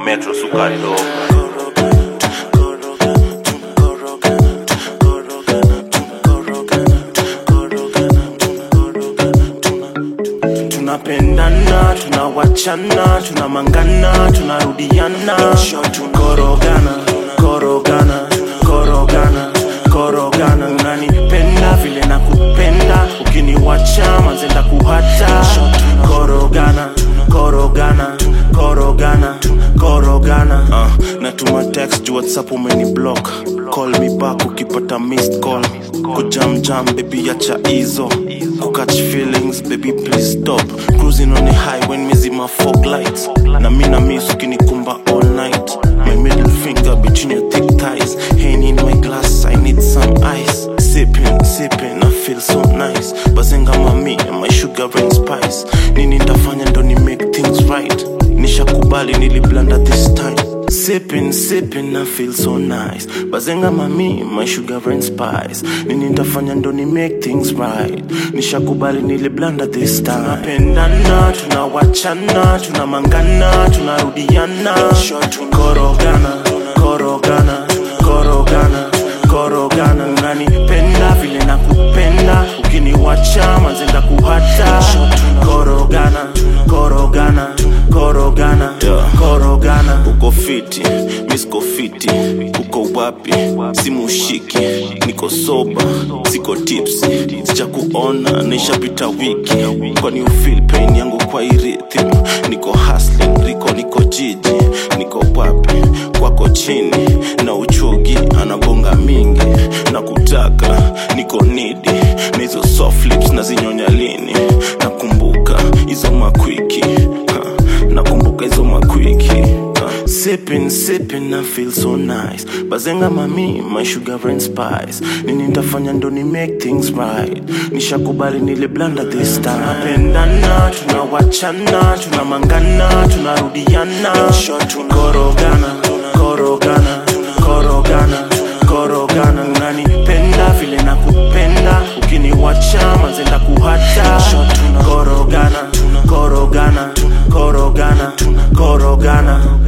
metro sukadogo tunapendana tunawachana tunamangana tunarudiana korogana korogana korogana korogana unanipenda vile na kupenda ukiniwacha mazenda kuhata korogana korogana korogana korogana uh, natuma text juu whatsapp umeni block call me back ukipata missed call kujamjam baby acha hizo kukatch feelings baby please stop cruising on a highway mizima fog lights na mina miss ukinikumba all night my middle finger between your thick thighs Henny in my glass i need some ice sipping sipping i feel so nice bazenga mami my sugar and spice nini ndafanya ndo ni make things right nishakubali niliblanda this time sipping sipping i feel so nice bazenga mami my sugar and spice nini ndafanya ndo ni make things right nishakubali niliblanda this time tunapendana tunawachana tunamangana tunarudiana korogana korogana korogana korogana unanipenda vile na kupenda ukiniwacha mazenda kuhata korogana korogana korogana korogana uko fiti misko fiti uko wapi simushiki niko soba siko tipsi sicha kuona naishapita wiki kwani ufil pain yangu kwa irithim niko hustling riko niko jiji niko wapi kwako chini na uchogi anabonga mingi na kutaka niko nidi na hizo soft lips na zinyonya lini nakumbuka hizo makwiki ha, nakumbuka hizo makwiki ha. sipping sipping I feel so nice bazenga mami my sugar and spice nini ndafanya ndo ni make things right nishakubali niliblanda this time napendana tunawachana tunamangana tunarudiana korogana korogana korogana korogana unanipenda vile na kupenda ukiniwacha mazenda kuhata korogana korogana korogana korogana